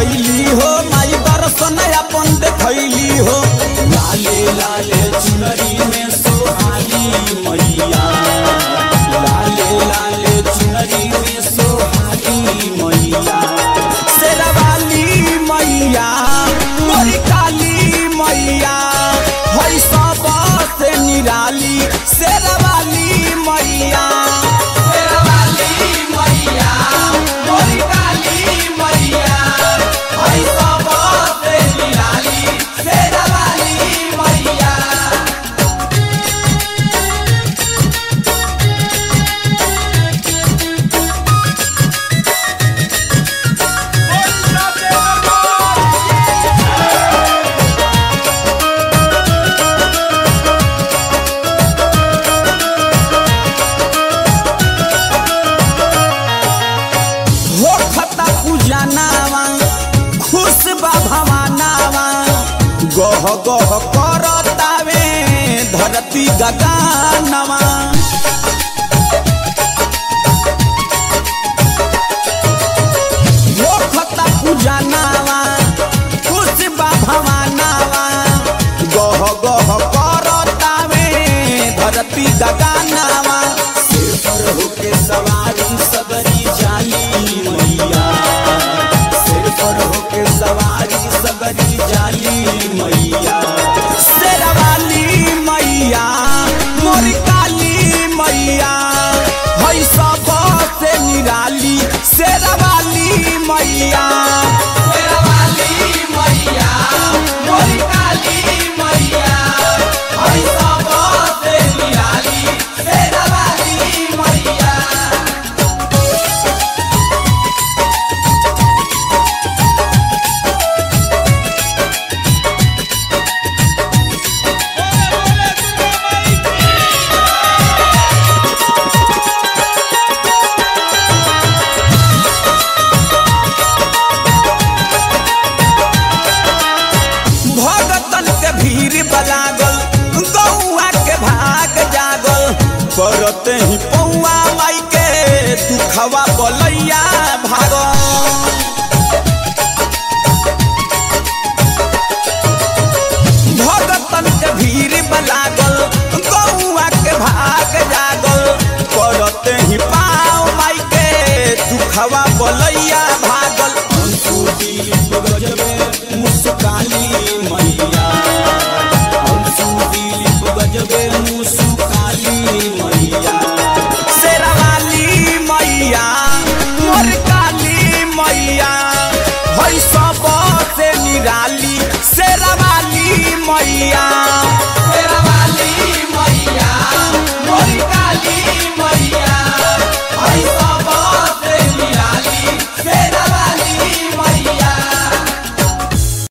अइली हो माई दर्शन अपन देखैली हो लाले लाले चुनरी में सोहाली मैया लाले लाले चुनरी में सोहाली मैया शेरवाली मैया मोरी काली मैया है सब से निराली शेरवाली मैया शेरवाली मैया मोरी काली मैया है सब से निराली शेरवाली मैया होखता पूजनावा खुश बा भवानावा गह गह करतावे धरती गगनवा होखता पूजनावा खुश बा भवानावा गह गह करतावे धरती गगनवा सिर पर होके सवारी सबरी जाली मैया सिर पर होके सवारी सबरी जाली मैया शेरवाली मैया मोरी काली मैया है सब से निराली शेरवाली मैया शेरवाली मैया मोरी काली मैया है सब से निराली शेरवाली मैया भगतन के भीड़ बलागल गौआ के भाग जागल करते ही पौआ माई के दुखवा बलैया भागल भगतन के भीड़ बलागल गौआ के भाग जागल करते ही पाँव माई के दुखवा बलैया भागल अंशु दिलीप गजबे मुस्काली मैया अंशु दिलीप गजबे मुस्काली मैया शेरवाली मैया मोर काली मैया है सब से निराली शेरवाली मैया